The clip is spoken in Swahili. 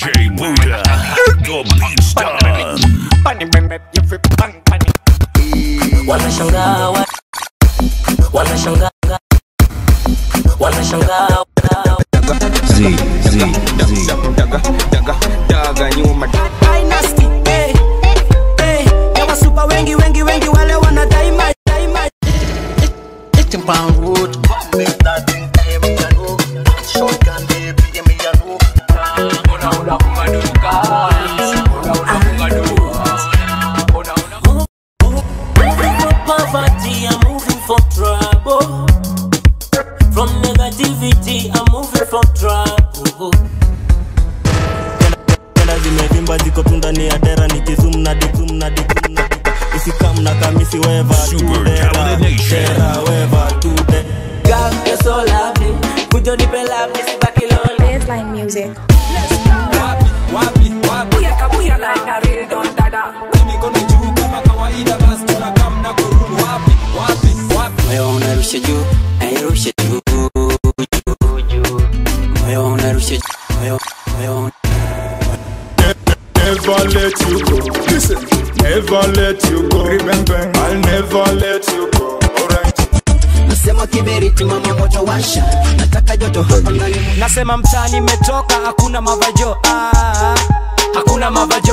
DJ Buddha. Get the beats done. wanashangaa wa- wanashangaa wanashangaa Dynasty, eh, eh, ya wasupa wengi wengi wengi wale wana daima daima Moving from poverty, I'm moving from trouble. From negativity, I'm moving from trouble. Tenda zimevimba ziko tu ndani ya dera nikizum na dizum na dizum na di- isikam na kamisi weva Super Talented Nation. weva tu de Girl, you're so lovely. Kujo nipe love, nisibaki lonely. Baseline music. Moyo unarusha juu, nairusha juu, juu, juu. Moyo unarusha juu, moyo, moyo Never let you go. Listen, never let you go. Remember, I'll never let you go. Alright. Nasema kiberiti mama moto washa nataka joto hapa ndani nasema mtaani imetoka hakuna mavajo ah, hakuna mavajo